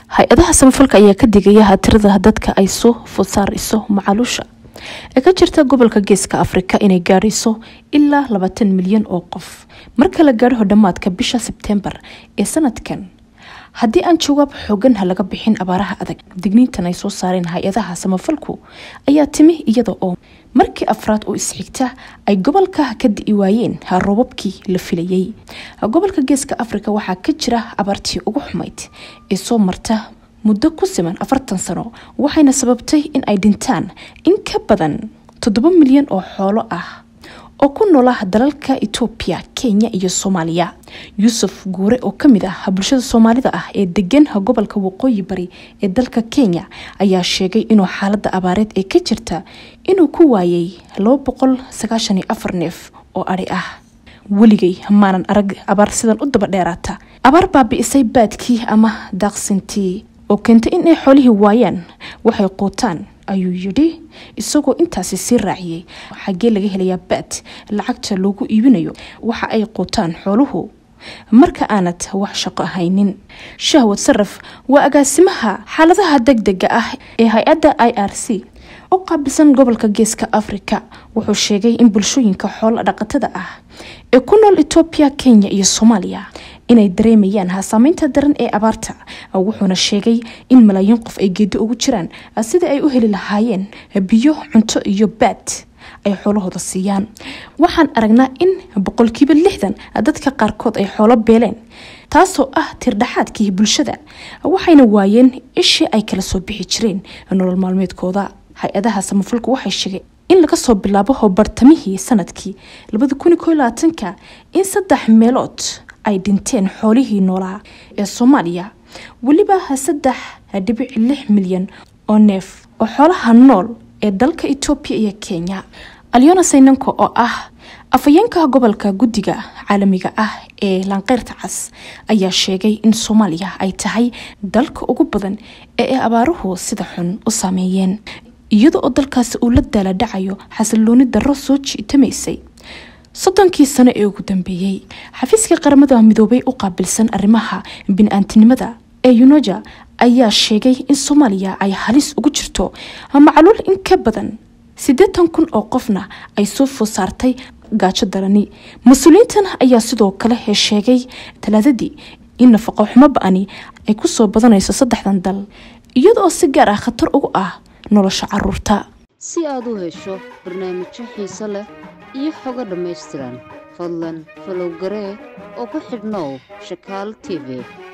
hay-adaha samafalka ayaa ka digaya tirada dadka ay soo food saarayso macaluusha ee ka jirta gobolka geeska afrika inay gaadhayso ilaa labaatan milyan oo qof marka la gaadho dhammaadka bisha sebtembar ee sanadkan haddii aan jawaab xoogan laga bixin abaaraha adag digniintan ay soo saareen hay-adaha samafalku ayaa timi iyada oo markii afraad oo isxigta ay gobolka ka di'i waayeen roobabkii la filayay gobolka geeska afrika waxaa ka jira abaartii ugu xumayd ee soo marta muddo ku siman afartan sano waxayna sababtay in ay dhintaan in ka badan toddoba milyan oo xoolo ah oo ku noola dalalka etoobiya kenya iyo soomaaliya yuusuf guure oo kamid ah bulshada soomaalida ah ee degan gobolka waqooyi bari ee dalka kenya ayaa sheegay inuu xaalada abaareed ee ka jirta inuu ku waayay neef oo ari ah weligay maanan arag abaar sidan u daba dheeraata abaar baabi'isay baadkii ama daaqsintii oo keentay inay xoolihii waayaan waxay quutaan ayuu yidhi isagoo intaasi sii raaciyey xaggee laga helayaa baad lacagta loogu iibinayo waxa ay quutaan xooluhu marka aanad wax shaqo ahaynin shahwad saraf waa agaasimaha xaaladaha degdega ah ee hay-adda i r c u qaabilsan gobolka geeska afrika wuxuu sheegay in bulshooyinka xoolo dhaqatada ah ee ku nool etoobiya kenya iyo soomaaliya inay dareemayaan saameynta daran ee abaarta wuxuuna sheegay in malaayiin qof ay geedo ugu jiraan sidai ay u heli lahaayeen biyo cunto iyo baad ay xoolahooda siiyaan waxaan aragnaa in boqolkiiba lixdan dadka qaarkood ay xoolo beeleen taasoo ah tirdhaxaadkii bulshada waxayna waayeen ishii ay kala soo bixi jireen nolol maalmeedkooda hay-adaha samafalku waxay sheegeen in laga soo bilaabo bartamihii sanadkii ka in saddex meelood ay dhinteen xoolihii noolaa ee soomaaliya weliba saddex dhibic lix milyan oo neef oo xoolaha nool ee dalka etoobiya iyo kenya alyona saynanko oo ah afhayeenka gobolka guddiga caalamiga ah ee laanqeyrta cas ayaa sheegay in soomaaliya ay tahay dalka ugu badan ee ay abaaruhu sida xun u saameeyeen iyada oo dalkaasi uu la daala dhacayo xasilooni darro soo jiitamaysay soddonkii sano ee ugu dambeeyey xafiiska qaramada midoobay u qaabilsan arrimaha bini-aantinimada ee unoja ayaa sheegay in soomaaliya ay halis ugu jirto macluul in ka badan siddeetan kun oo qofna ay soo food saartay gaajo darani mas-uuliyiintan ayaa sidoo kale sheegay talaadadii in nafaqo xumo ba-ani ay kusoo badanayso saddexdan dal iyada oo si gaar ah khatar ugu ah nolosha caruurta si aad u hesho barnaamijyo xiiso leh iyo xogo dhammaystiran fadlan falow garee oo ku xidhnow shakaal t v